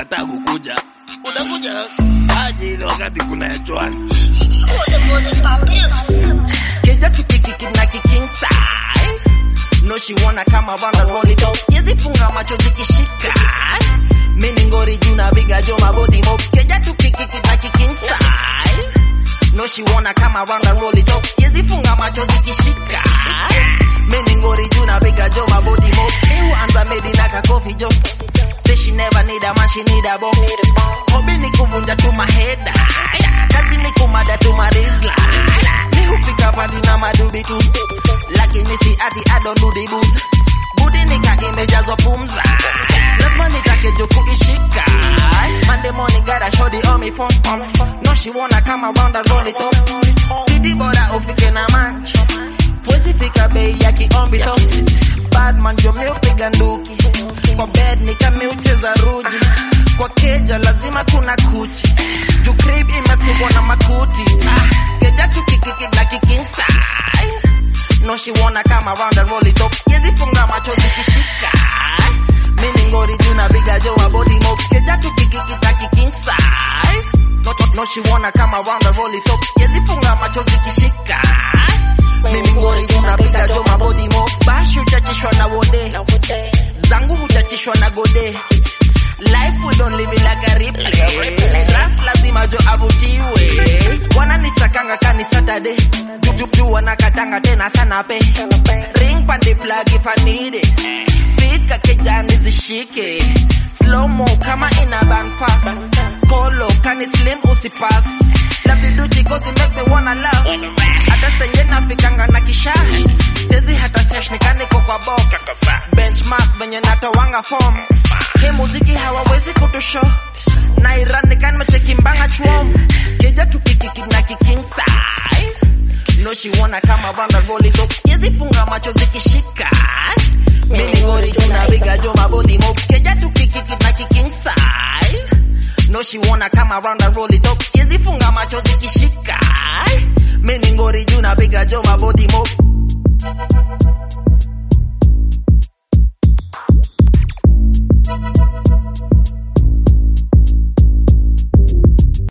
umekataa kukuja utakuja aje ile wakati kuna chwani Keja tukikiki na kiking size No she wanna come around and roll it up Siezi funga macho zikishika Mini ngori juu na biga jo mabodi mop Keja tukikiki na kiking size No she wanna come around and roll it up Siezi funga macho zikishika Mini ngori juu na biga jo mabodi mop Ewu anza medi na kakofi jo Say she never need a man, she need a bomb Hobi ni kuvunja tu maheda Kazi ni kumada tu marizla Mi hupika pandi na madubi tu Lakini si ati I don't do the booze Budi nika imejazwa pumza Lazima nitake jo kuishika Monday morning got a shorty on me phone No she wanna come around and roll it up Pidi bora ufike na manch Wezi fika bei ya kiombi to Badman jo mi upiga nduki Kwa bed nikami ucheza ruji Kwa keja lazima kuna kuchi Juu crib imesubwa na makuti ah, Keja tukikiki na kiking size No she wanna come around and roll it up Yezi funga macho zikishika Mini ngori juu na biga jo wa body mop Keja tukikiki na kiking size no, no, no she wanna come around and roll it up Yezi funga macho zikishika Mimi ngori juu na biga jo mabody mop Bashi uchachishwa na wode zangu huchachishwa na gode life we don't live it like a replay ras lazima jo avutiwe wananisakanga kani saturday juju wanakatanga tena sana pe ring pande plug if I need it fika kejani zishike slow mo kama ina ban fast kolo kani slim usipas lovely duty cause it make me wanna love hata senye nafikanga na kisha sezi hata sesh nikaniko kwa box benchmark venye natowanga form hii muziki hawawezi kutusho na iran nikanmecheki mbanga chuom keja tukikiki na kiking size no she wanna come around and roll it up yezi funga macho zikishika mini ngori juna biga jo mabodi mop keja tukikiki na kiking size no she wanna come around and roll it up yezi funga macho zikishika mini ngori juna biga jo mabodi mop